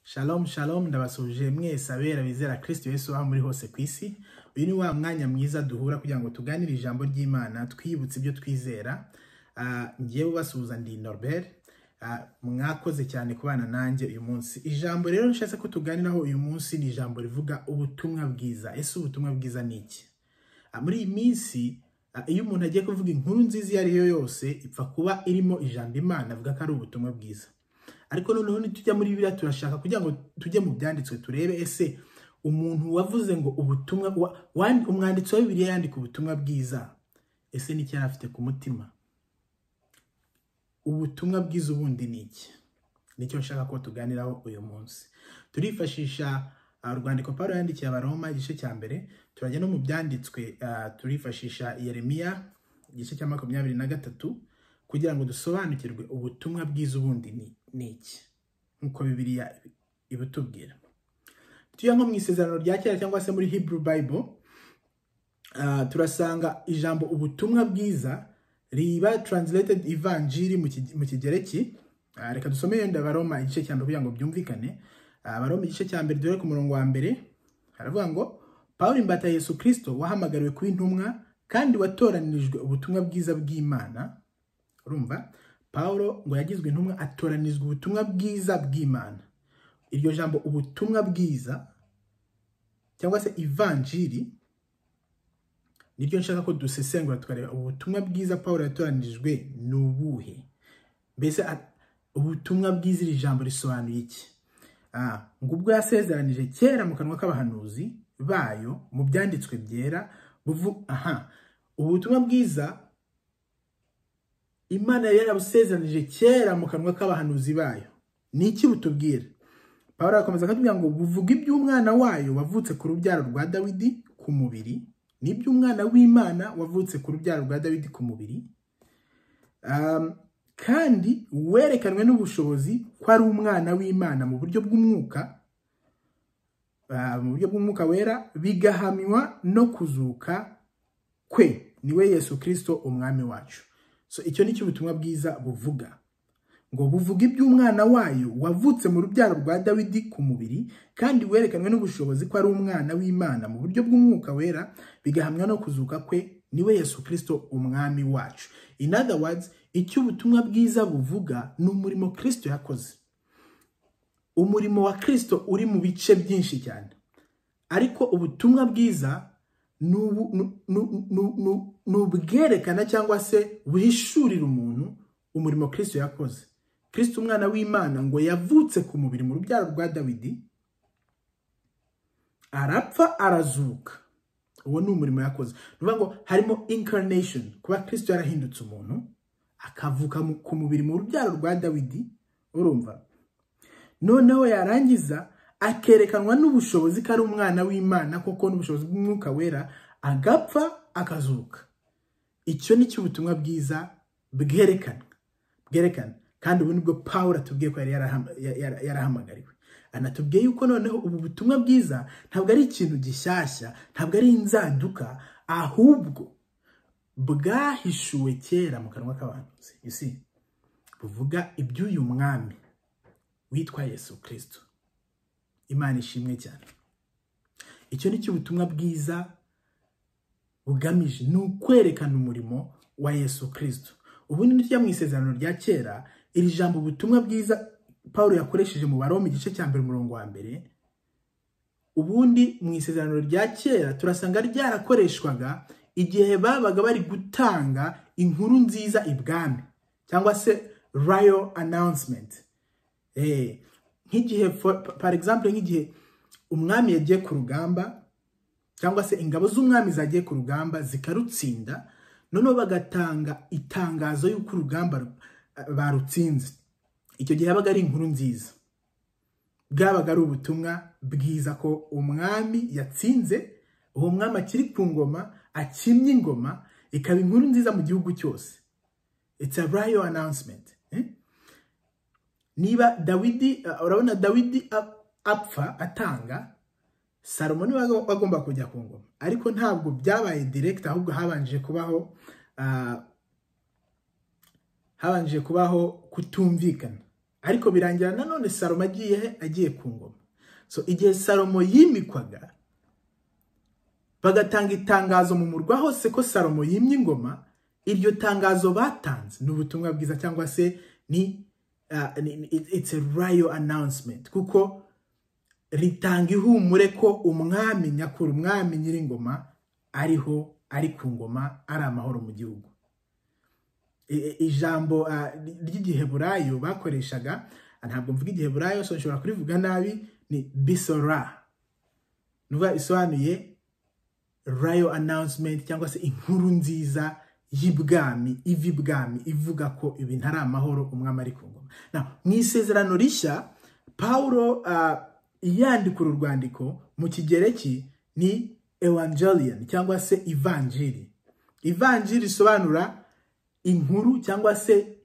Shalom shalom ndabasuje mwese abera bizera Kristo Yesu aho muri hose ku isi. Uyu ni wa mwanya mwiza duhura kugira ngo tuganire ijambo ry'Imana twibutse ibyo twizera. Ah, Ngiye ubasuhuza ndi Norbert. Ah, Mwakoze cyane kubana nanjye uyu munsi. Ijambo rero nshatse ko tuganiraho uyu munsi ni ijambo rivuga ubutumwa bwiza. Ese ubutumwa bwiza ni iki? Ah, Muri iyi minsi ah, iyo umuntu agiye kuvuga inkuru nziza iyo ari yo yose ipfa kuba irimo ijambo Imana avuga ko ari ubutumwa bwiza ariko noneho nitujya muri bibiliya turashaka kugira ngo tujye mu byanditswe turebe ese umuntu wavuze ngo ubutumwa wa- wan- umwanditsi wa bibiliya yandika ubutumwa bwiza ese n'icyo yari afite ku mutima ubutumwa bwiza ubundi ni iki nicyo nshaka ko tuganiraho uyu munsi turifashisha uh, urwandiko pawulo yandikiye abaroma igice cya mbere turajya no mu byanditswe uh, turifashisha yeremiya igice cya makumyabiri na gatatu kugira ngo dusobanukirwe ubutumwa bwiza ubundi ni- ni iki nk'uko bibiliya ibitubwira tujya nko mu isezerano rya kera cyangwa se muri hebrew bible ah, turasanga ijambo ubutumwa bwiza riba translated ivanjiri mu Ki- mu kigereki Ah, reka dusome yenda abaroma igice cya mbere kugira ngo byumvikane Ah, abaroma igice cya mbere dore ku murongo wa mbere haravuga ngo pawulo imbata ya yesu kirisito wahamagariwe kuba intumwa kandi watoranirijwe ubutumwa bwiza bw'imana urumva pawulo ngo yagizwe intumwa atoranizwa ubutumwa bwiza bw'imana iryo jambo ubutumwa bwiza cyangwa se ivanjiri niryo nshaka ko dusesengura tukareba ubutumwa bwiza pawulo yatoranijwe ni ubuhe mbese a- ubutumwa bwiza iri jambo risobanuye iki Ah, ngo ubwo yasezeranije kera mu kanwa k'abahanuzi bayo mu byanditswe byera buvu aha ubutumwa bwiza imana yari yarabusezeranije kera mu kanwa k'abahanuzi bayo ni iki butubwira pawulo arakomeza akatubwira ngo buvuga iby'umwana wayo wavutse ku rubyaro rwa dawidi ku mubiri n'iby'umwana w'imana wavutse ku rubyaro rwa dawidi ku mubiri Um, kandi werekanwe n'ubushobozi ko ari umwana w'imana mu buryo bw'umwuka ah, mu buryo bw'umwuka wera bigahamywa no kuzuka kwe niwe yesu kirisito umwami wacu so icyo ni cyo ubutumwa bwiza buvuga ngo buvuga iby'umwana wayo wavutse mu rubyaro rwa dawidi ku mubiri kandi werekanwe n'ubushobozi ko ari umwana w'imana mu buryo bw'umwuka wera bigahamywa no kuzuka kwe niwe yesu kirisito umwami wacu in other words icyo ubutumwa bwiza buvuga ni umurimo kirisito yakoze umurimo wa kirisito uri mu bice byinshi cyane ariko ubutumwa bwiza ni ubu- ni- ni- ni- ni- ni ubwerekana cyangwa se buhishurira umuntu umurimo kirisito yakoze kirisito umwana w'imana ngo yavutse ku mubiri mu rubyaro rwa dawidi arapfa arazuka uwo ni umurimo yakoze ni ukuvuga ngo harimo incarnation kuba kirisito yarahindutse umuntu akavuka mu- ku mubiri mu rubyaro rwa dawidi urumva noneho yarangiza akerekanwa n'ubushobozi ko ari umwana w'imana koko n'ubushobozi bw'umwuka wera agapfa akazuka icyo ni cyo ubutumwa bwiza bwerekana bwerekana kandi ubu nibwo pawulo atubwiye ko yari yarahama- ya- ya- yarahamagariwe anatubwiye yuko noneho ubu butumwa bwiza ntabwo ari ikintu gishyashya ntabwo ari inzaduka ahubwo bwahishuwe kera mu kanwa k'abantu you see, buvuga iby'uyu mwami witwa yesu kirisito imana ishimwe cyane icyo ni cyo ubutumwa bwiza bugamije ni ukwerekana umurimo wa yesu kirisito ubundi nitujya mu isezerano rya kera iri jambo ubutumwa bwiza paul yakoresheje mu baroma igice cya mbere umurongo wa mbere ubundi mu isezerano rya kera turasanga ryarakoreshwaga igihe babaga bari gutanga inkuru nziza ibwami cyangwa se royal announcement Eh, nk'igihe for- pa- par exemple nk'igihe umwami yagiye ku rugamba cyangwa se ingabo z'umwami zagiye ku rugamba zikarutsinda noneho bagatanga itangazo y'uko urugamba ru- barutsinze icyo gihe yabaga ari inkuru nziza bwabaga ari ubutumwa bwiza ko umwami yatsinze uwo mwami akiri ku ngoma akimye ingoma ikaba inkuru nziza mu gihugu cyose it's a royal announcement eh? niba dawidi uh, urabona dawidi ap- apfa atanga salomo niwe wago- wagomba kujya ku ngoma ariko ntabwo byabaye direkiti ahubwo habanje kubaho ah, habanje kubaho kutumvikana ariko birangira nanone salomo agiye he agiye ku ngoma so igihe salomo yimikwaga bagatanga itangazo mu murwa hose ko salomo yimye ingoma iryo tangazo batanze ni ubutumwa bwiza cyangwa se ni it's a royal announcement kuko ritanga ihumure ko umwami nyakuri umwami nyiringoma ariho ari ku ngoma ari amahoro mu gihugu ijambo ry'igiheburayo bakoreshaga ntabwo mvuga igiheburayo so nshobora kurivuga nabi ni bisora nuba isobanuye rayo announcement cyangwa se inkuru nziza y'ibwami iva ibwami ivuga ko ibi ntari amahoro umwami ari ku ngoma mu isezerano rishya paul iyandika uru rwandiko mu kigereki ni evangeliyani cyangwa se ivanjiri ivanjiri risobanura inkuru cyangwa se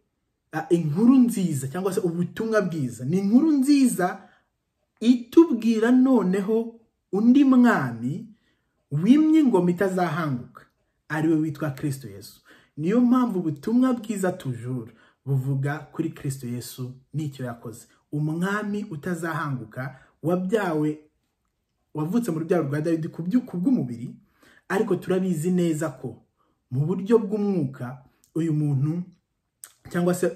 inkuru nziza cyangwa se ubutumwa bwiza ni inkuru nziza itubwira noneho undi mwami wimye ingoma itazahanguka ariwe witwa kirisito yesu niyo mpamvu ubutumwa bwiza tujura buvuga kuri kirisito yesu n'icyo yakoze umwami utazahanguka wabyawe wavutse mu rubyaro rwa dawidi ku bw'umubiri ariko turabizi neza ko mu buryo bw'umwuka uyu muntu cyangwa se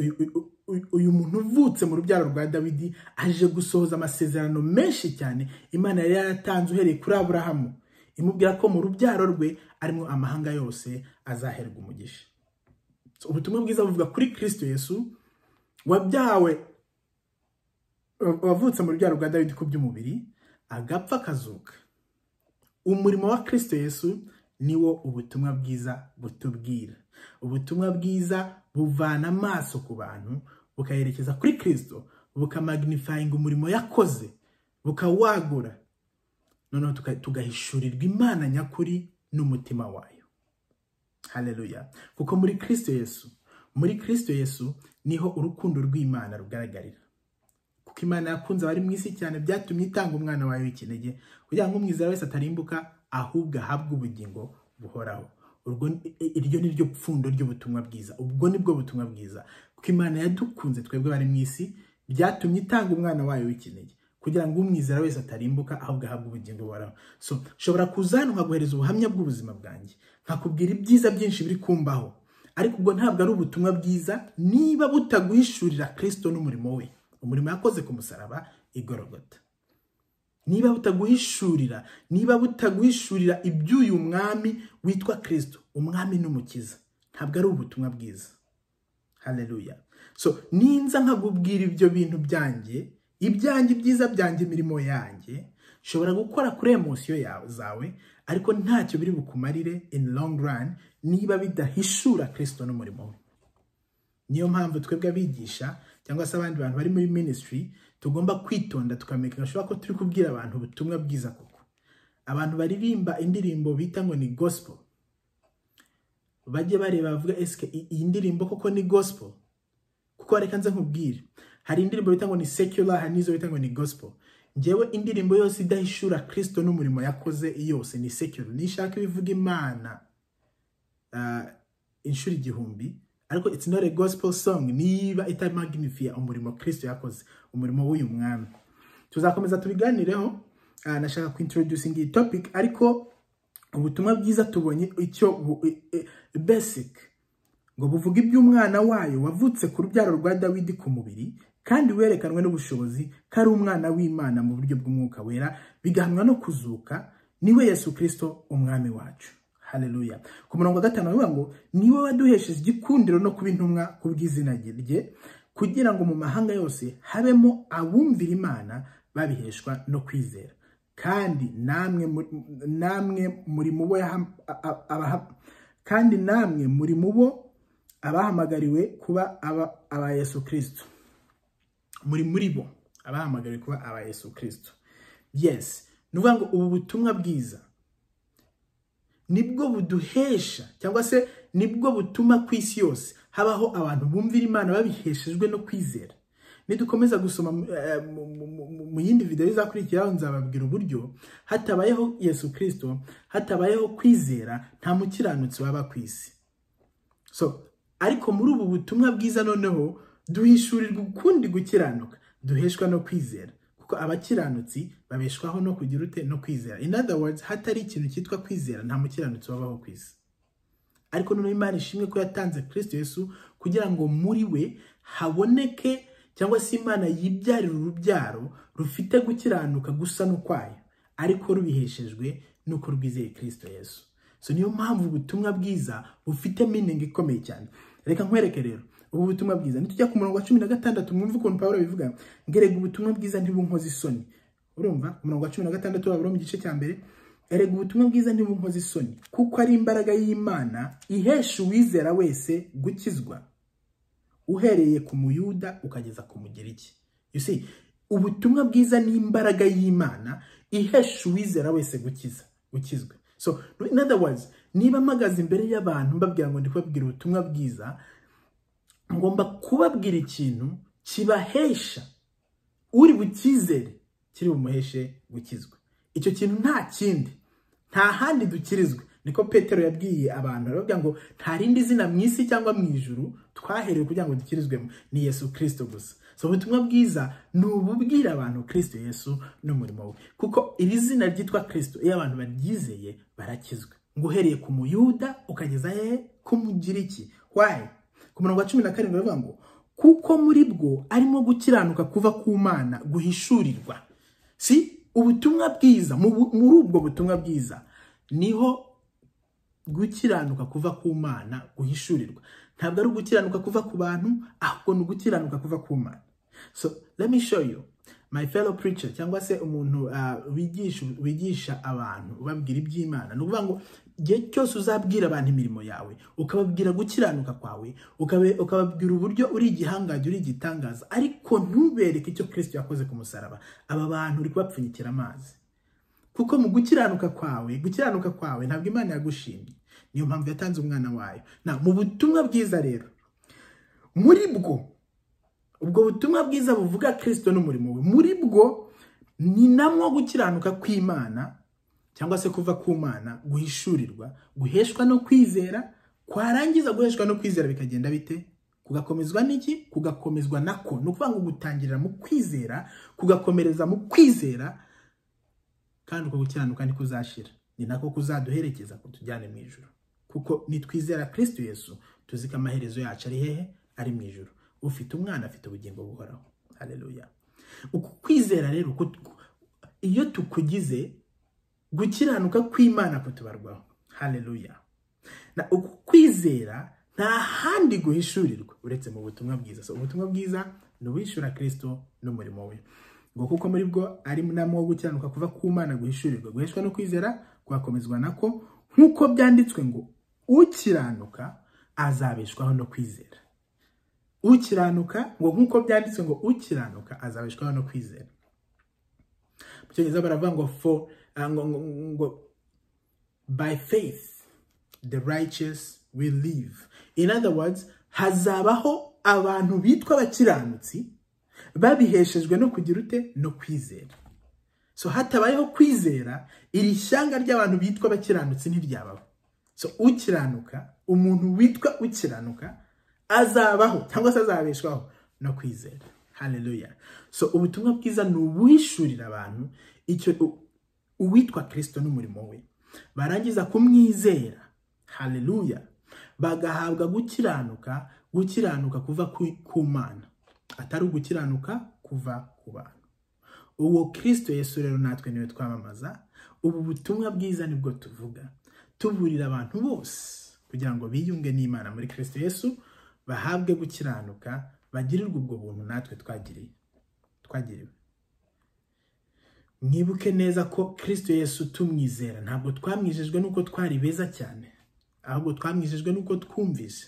uyu muntu uvutse mu rubyaro rwa dawidi aje gusohoza amasezerano menshi cyane imana yari yaratanze uhereye kuri aburahamu imubwira ko mu rubyaro rwe arimo amahanga yose azaherwa umugisha ubutumwa bwiza buvuga kuri kirisito yesu wabyawe wavutse mu rubyaro rwa dawidi ku by'umubiri agapfa akazuka umurimo wa kirisito yesu niwo ubutumwa bwiza butubwira ubutumwa bwiza buvana amaso ku bantu bukayerekeza kuri kirisito bukamagnifayinga umurimo yakoze bukawagura noneho tugahishurirwa imana nyakuri n'umutima wayo hareruya kuko muri kirisito yesu muri kirisito yesu niho urukundo rw'imana rugaragarira kuko imana yakunze abari mu isi cyane byatumye itanga umwana wayo w'ikinege kugira ngo umwizera wese atarimbuka ahubwo ahabwe ubugingo buhoraho iryo ni ryo pfundo ry'ubutumwa bwiza ubwo ni bwo butumwa bwiza kuko imana yadukunze twebwe bari mu isi byatumye itanga umwana wayo w'ikinege kugira ngo umwizera wese atarimbuka ahubwo ahabwa ubugingo buhoraho so nshobora kuza hano nkaguhereza ubuhamya bw'ubuzima bwanjye nkakubwira ibyiza byinshi biri kumbaho ariko ubwo ntabwo ari ubutumwa bwiza niba butaguhishurira kirisito n'umurimo we umurimo yakoze ku musaraba igorogota niba butaguhishurira niba butaguhishurira iby'uyu mwami witwa kirisito umwami n'umukiza ntabwo ari ubutumwa bwiza hareruya so ninza nkagubwira ibyo bintu byanjye ibyanjye byiza byanjye imirimo yanjye nshobora gukora kuri emosiyo zawe ariko ntacyo biri bukumarire in long run niba bidahishura kirisito n'umurimo we niyo mpamvu twebwe abigisha cyangwa se abandi bantu bari muri minisitiri tugomba kwitonda tukamenya gashoboka ko turi kubwira abantu ubutumwa bwiza koko abantu baririmba indirimbo bita ngo ni gospel bajye bareba bavuga esike iyi ndirimbo koko ni gospel kuko reka nze nkubwire hari indirimbo bita ngo ni secular hari n'izo bita ngo ni gospel ngewe indirimbo yose idahishura kirisito n'umurimo yakoze yose ni secular nishaka ibivuga imana inshuro igihumbi ariko it's not a gospel song niba itamagnifiya umurimo kirisito yakoze umurimo w'uyu mwami tuzakomeza tubiganireho nashaka kwintroducinga iyi topic ariko ubutumwa bwiza tubonye icyo basic ngo buvuga iby'umwana wayo wavutse ku rubyaro rwa dawidi ku mubiri kandi werekanwe n'ubushobozi ko ari umwana w'imana mu buryo bw'umwuka wera bigahamwa no kuzuka niwe yesu kirisito umwami wacu hareruya ku murongo wa gatanu bavuga ngo niwe waduhesheje igikundiro no kuba intumwa ku bw'izina rye kugira ngo mu mahanga yose habemo abumvira imana babiheshwa no kwizera kandi namwe muri mu bo kandi namwe muri mu bo abahamagariwe kuba aba yesu kirisito muri muri bo abahamagariwe kuba aba yesu kirisito yesi ni ukuvuga ngo ubu butumwa bwiza nibwo buduhesha cyangwa se nibwo butuma ku isi yose habaho abantu bumvira imana babiheshejwe no kwizera nidukomeza gusoma mu yindi videwo izakurikiraho nzababwira uburyo hatabayeho yesu kirisito hatabayeho kwizera nta mukiranutsi waba ku isi so ariko muri ubu butumwa bwiza noneho duhishurirwa ukundi gukiranuka duheshwa no kwizera kuko abakiranutsi babeshwaho no kugira ute no kwizera in other words hatari ikintu cyitwa kwizera nta mukiranutsi wabaho ku isi ariko noneho imana ishimwe ko yatanze kirisito yesu kugira ngo muri we haboneke cyangwa se imana yibyarire urubyaro rufite gukiranuka gusa n'ukwayo ariko rubiheshejwe n'uko rwizeye kirisito yesu so niyo mpamvu ubutumwa bwiza bufite miningi ikomeye cyane reka nkwereke rero ubu butumwa bwiza nitujya ku murongo wa cumi na gatandatu mwumve ukuntu pawulo abivuga ngo erega ubutumwa bwiza ntibunkoze isoni urumva umurongo wa cumi na gatandatu wabura mu gice cya mbere erega ubutumwa bwiza ntibunkoze isoni kuko ari imbaraga y'imana ihesha uwizera wese gukizwa uhereye ku muyuda ukageza ku mugiriki you see ubutumwa bwiza ni imbaraga y'imana ihesha uwizera wese gukiza gukizwa so in other words niba mpagaze imbere y'abantu mbabwira ngo ndi kubabwira ubutumwa bwiza ngomba kubabwira ikintu kibahesha uri bucyizere kiri bumuheshe gukizwa icyo kintu nta kindi nta handi dukirizwe niko petero yabwiye abantu arababwira ngo nta rindi zina mu isi cyangwa mu ijuru twaherewe kugira ngo dukirizwemo ni yesu kirisito gusa si ubutumwa bwiza ni ububwira abantu kirisito yesu n'umurimo we kuko iri zina ryitwa kirisito iyo abantu baryizeye barakizwa ngo uhereye ku muyuda ukageza hehe ku mugiriki wayi ku murongo wa cumi na karindwi baravuga ngo kuko muri bwo arimo gukiranuka kuva ku mana guhishurirwa si ubutumwa bwiza muri ubwo butumwa bwiza niho gukiranuka kuva ku mana guhishurirwa ntabwo ari ugukiranuka kuva ku bantu ahubwo ni ugukiranuka kuva ku mana so let me show you my fellow preacher cyangwa se umuntu wigisha abantu ubabwira iby'imana ni ukuvuga ngo igihe cyose uzabwira abantu imirimo yawe ukababwira gukiranuka kwawe ukababwira uburyo uri igihangaje uri igitangaza ariko ntubereke icyo kirisiti yakoze ku musaraba aba bantu uri kubapfunyikira amazi kuko mu gukiranuka kwawe gukiranuka kwawe ntabwo imana yagushimye niyo mpamvu yatanze umwana wayo mu butumwa bwiza rero muri bwo ubwo butumwa bwiza buvuga kirisito n'umurimo we muri bwo ni namwo gukiranuka kw'imana cyangwa se kuva ku mana guhishurirwa guheshwa no kwizera kwarangiza guheshwa no kwizera bikagenda bite kugakomezwa n'iki kugakomezwa nako ni ukuvuga ngo gutangirira mu kwizera kugakomereza mu kwizera kandi uko gukiranuka niko uzashira ni nako kuzaduherekeza kutujyane mu ijoro kuko nitwizera kirisito yesu tuzi ko amaherezo yacu ari hehe ari mu ijoro ufite umwana afite ubugingo buhoraho hareruya uku kwizera rero iyo tukugize gukiranuka kw'imana kutubarwaho hareruya uku kwizera nta handi guhishurirwa uretse mu butumwa bwiza ubutumwa bwiza ni uwishyura kirisito n'umurimo we ngo kuko muri bwo ari munama wo gukiranuka kuva ku mana guhishurirwa guheshwa no kwizera kugakomezwa nako nk'uko byanditswe ngo ukiranuka azabeshwaho no kwizera ukiranuka ngo nk'uko byanditswe ngo ukiranuka azabeshwaho no kwizera mu cyongereza baravuga ngo fo ngo by faith the righteous will live in other words hazabaho abantu bitwa abakiranutsi babiheshejwe no kugira ute no kwizera so hatabayeho kwizera iri shyanga ry'abantu bitwa abakiranutsi ntiryabaho so ukiranuka umuntu witwa ukiranuka azabaho cyangwa se azabeshwaho no kwizera hareruya so ubutumwa bwiza ni ubuhishurira abantu icyo uwitwa kirisito n'umurimo we barangiza kumwizera hareruya bagahabwa gukiranuka gukiranuka kuva ku mana atari ugukiranuka kuva ku bantu uwo kirisito yesu rero natwe niwe twamamaza ubu butumwa bwiza nibwo tuvuga tuburira abantu bose kugira ngo biyunge n'imana muri kirisito yesu bahabwe gukiranuka bagirirwe ubwo buntu natwe twagiriye twagiriwe mwibuke neza ko kirisito yesu tumwizera ntabwo twamwijejwe n'uko twari beza cyane ahubwo twamwijejwe n'uko twumvise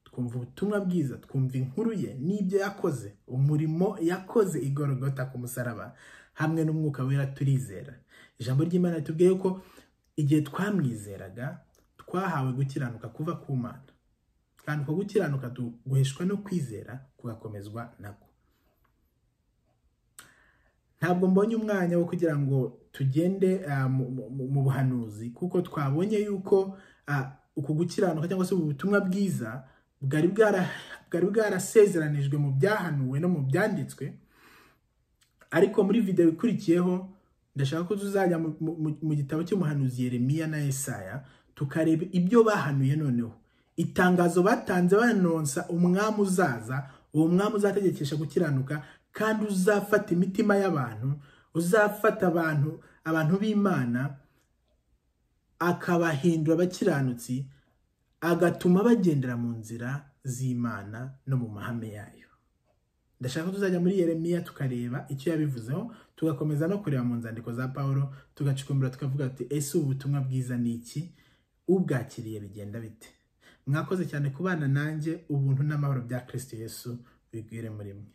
twumva ubutumwa bwiza twumva inkuru ye n'ibyo yakoze umurimo yakoze igorogota ku musaraba hamwe n'umwuka wera turizera ijambo ry'imana ritubwiye ko igihe twamwizeraga twahawe gukiranuka kuva ku mana kandi uko gukiranuka guheshwa no kwizera kugakomezwa nako ntabwo mbonye umwanya wo kugira ngo tugende mu buhanuzi kuko twabonye yuko uku gukiranuka cyangwa se ubu butumwa bwiza bwari bwarasezeranijwe mu byahanuwe no mu byanditswe ariko muri videwo ikurikiyeho ndashaka ko tuzajya mu gitabo cy'umuhanuzi Yeremiya na Yesaya tukareba ibyo bahanuye noneho itangazo batanze banonsa umwami uzaza uwo mwami uzategekesha gukiranuka kandi uzafata imitima y'abantu uzafata abantu abantu b'imana akabahindura abakiranutsi agatuma bagendera mu nzira z'imana no mu mahame yayo ndashaka ko tuzajya muri Yeremiya tukareba icyo yabivuzeho tugakomeza no kureba mu nzandiko za paul tugacukumbura tukavuga ati ese ubu butumwa bwiza ni iki ubwakiriye bigenda bite mwakoze cyane kubana nanjye ubuntu n'amahoro bya Yesu bigwire muri mwe